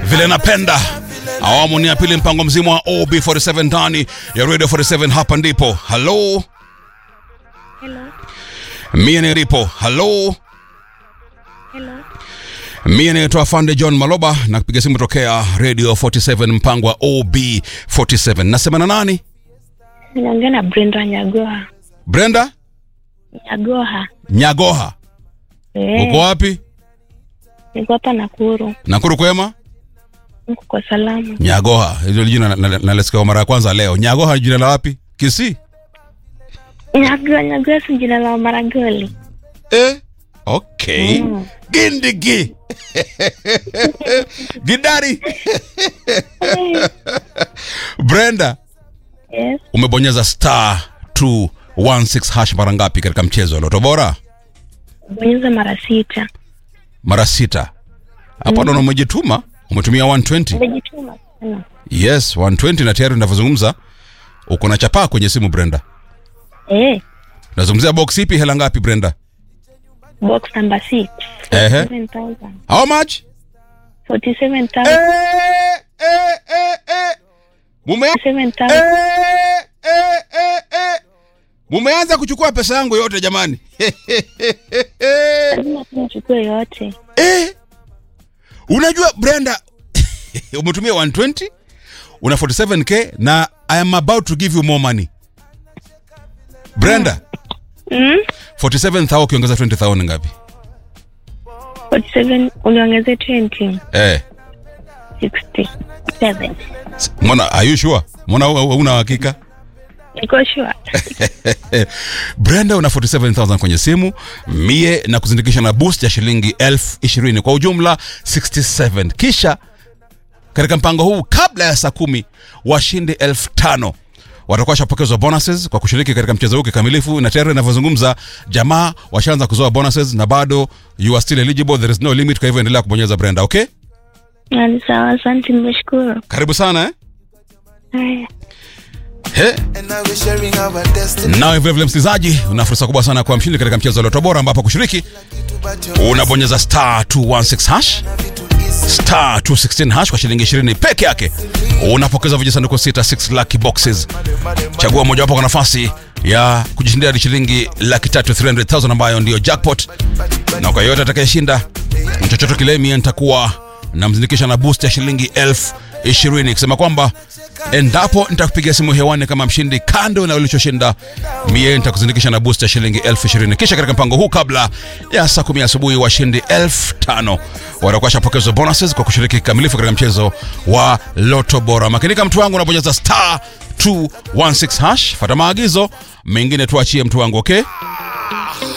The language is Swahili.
vile napenda awamu ni ya pili mpango mzima wa ob47 ndani ya radio 47 hapa ndipo halo Hello. mie nilipo halo Hello. mie naitwa fande john maloba na kupiga simu tokea radio 47 mpango wa ob47 nasema na nani Naongea na Brenda Nyagoha. brenda Nyagoha. nyagoha Eh, uko wapi niko hapa Nakuru. nakuru kwema Niko kwa salama. nyagoha hilo jina nalisikia kwa mara ya kwanza leo nyagoha ni jina la wapi kisii Nyagoha, Nyagoha si jina la Maragoli. eh? okay Mm. gindigi gidari brenda Yes. umebonyeza star 216 hash mara ngapi katika mchezo wa loto bora Bonyeza mara sita. mara sita hapo naona umejituma umetumia 120 Umejituma sana. yes 120 na tayari unavyozungumza uko na chapaa kwenye simu brenda Eh, nazungumzia box ipi hela ngapi brenda box number 6. Ehe. 47,000. how much 47,000. eh, eh, eh, eh. Mume... 47,000. Eh, eh, eh, eh. mumeanza kuchukua pesa yangu yote jamani Lazima tu nichukue yote. eh. unajua brenda umetumia 120 una 47k na i am about to give you more money brenda Mm? 47000 ukiongeza 20000 ngapi 47 uniongeze 20. eh. 67. mbona are you sure mbona una hakika Niko sure. brenda una 47000 kwenye simu mie na kuzindikisha na boost ya shilingi elfu ishirini kwa ujumla 67 kisha katika mpango huu kabla ya saa kumi washindi elfu tano watakuwa washapokezwa bonuses kwa kushiriki katika mchezo huu kikamilifu na tayari inavyozungumza jamaa washaanza kuzoa bonuses na bado you are still eligible there is no limit kwa hivyo endelea kubonyeza brenda okay Na ni sawa, asante, nimeshukuru. karibu sana eh? Haya. He. And now we're sharing our destiny. nawe vilevile msikilizaji una fursa kubwa sana kwa mshindi katika mchezo wa loto bora ambapo kushiriki But your unabonyeza star 216 hash vitu easy. star 216 hash kwa shilingi 20 peke yake unapokeza vijisanduku 6 lucky boxes chagua mojawapo kwa nafasi ya kujishindia hadi shilingi laki tatu 300000 ambayo ndiyo jackpot na kwa yoyote atakayeshinda chochote kile mie nitakuwa namzindikisha na boost ya shilingi elfu ishirini kusema kwamba endapo nitakupigia simu hewani kama mshindi kando na ulichoshinda mie nitakuzindikisha na boost ya shilingi elfu ishirini kisha katika mpango huu kabla ya saa kumi asubuhi washindi elfu tano watakuwa washapokezwa bonuses kwa kushiriki kikamilifu katika mchezo wa loto bora makinika mtu wangu unabonyeza star 216 hash fata maagizo mengine tuachie mtu wangu okay